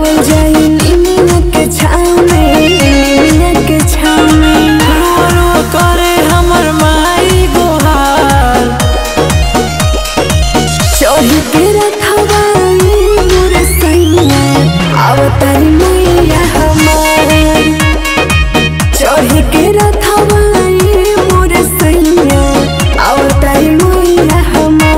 सुतावल जाई निमिया के छाव में निमिया के छाव में रो करे हमर माई गोहार चढ़ी के रखवाई मोर सैया आवतारी मैया हमार चढ़ी के रखवाई मोर सैया आवतारी मैया हमार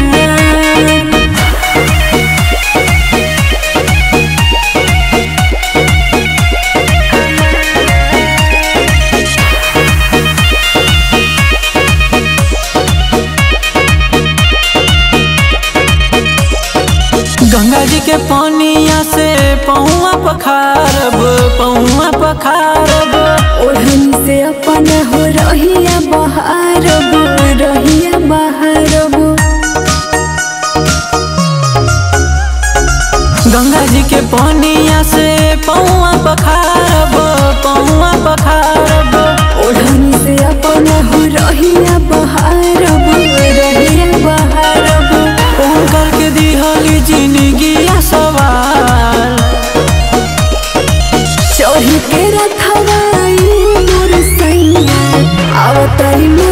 गंगा जी के पानिया से पहुआ पखारब पहुआ पखारब ओढ़नी से अपन हो रहिया बहारब रहिया बहारब गंगा जी के पानिया से पहुआ पखारब पहुआ पखारब ओढ़नी से अपन हो रहिया बहारब रहिया बहारब फोन करके दिहली जिंदगी सवाल चढ़ी के रखवाई मोर सैया आवतारी